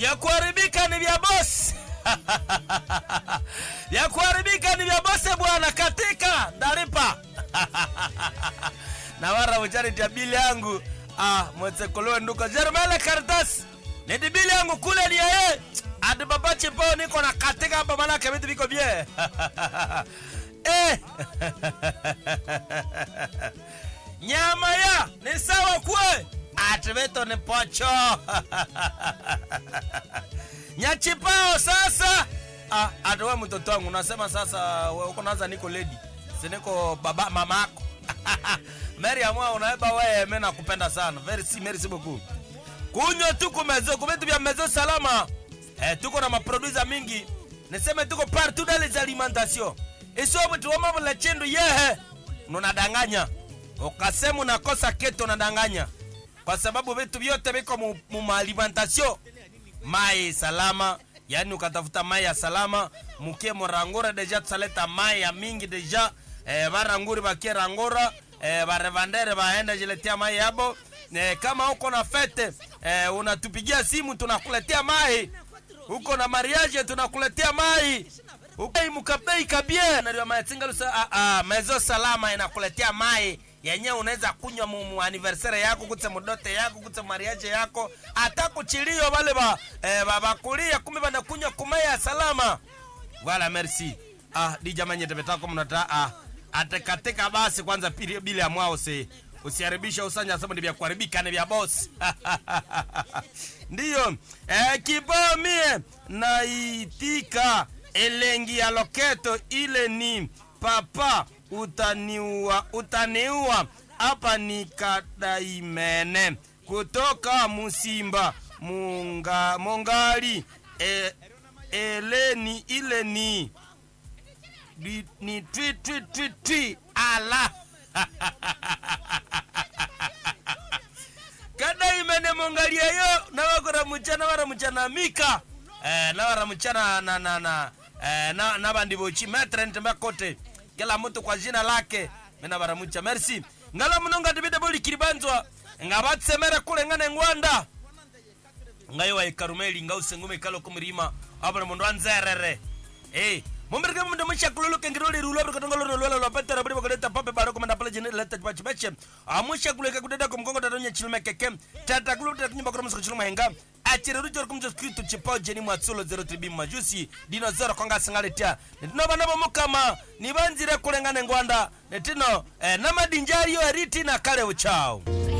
vya kuharibika ni vya bosi vya kuharibika ni vya bosi bwana katika ndaripa na wara uchariti ya bili yangu ah, mwetsekolowe nduko jerumele karitasi nidi bili yangu kule ni yeye adi baba chipo niko na katika hapa manake vitu viko bie eh. nyama ya ni sawa kwe ati vitu ni pocho nyachipao sasa ah, ati we mtoto wangu unasema sasa we uko naza niko ledi siniko baba mama yako meri amwa unaeba weye mi nakupenda sana very si merci beaucoup kunywa tuko mezo kuvitu vya mezo salama eh, tuko na maprodusa mingi niseme tuko partout dans les alimentations isobutuwamavula chindu yehe nunadanganya ukasema unakosa keto unadanganya kwa sababu vitu vyote viko mu, mu maalimentation mai salama yani ukatafuta mai ya salama mukie morangura deja tusaleta mai ya mingi deja eh, varanguri vakie rangura eh, varevandere vaenda jiletea mai yabo eh, kama uko na fete eh, unatupigia simu tunakuletea mai uko na mariage tunakuletea mai ukei mukapei kabie ndio matingalusa ah, ah, mezo salama inakuletea mai yenyewe unaweza kunywa mu, mu anniversaire yako kutse mudote yako kutse mariage yako hata kuchilio wale ba eh, bakulia kumbe banakunywa kumaya salama wala merci ah di jamani tebetako mnata ah atekatika basi kwanza pili bila ya mwao se usiharibisha usanya sema ni vya kuharibika ni vya boss ndiyo eh, kibao mie naitika elengi ya loketo ile ni papa utaniua utaniua hapa ni kadaimene kutoka musimba munga mongali e, eleni ile ni ni, ni twi twi twi twi ala kadaimene mongalia yo nawakora muchana wara muchana mika eh, nawara muchana na na na eh, na nabandi bochi metrent makote kila mtu kwa jina lake mina baramucha merci ngala munonga tibide boli kiribanzwa nga batsemere kule ngane ngwanda ngayo wa ikarumeli nga usengume kalo kumrima abana mundu anzerere eh mumbirike mundu musha kululuke ngiroli rulo abri katongolo rulo lo pete rabri bakoleta pape baro komanda pale jene leta pachi bache amusha kuleke kudeda kumkongo tatonya chilme keke tata kulu tata nyumba kwa msiko chilme henga achire rujo kumjo skritu chipao jeni mwatsulo 03 majusi dino zero konga singaletia netino bana bomukama nibanzire kulengane ngwanda netino eh, namadinjari yo eriti na kale uchao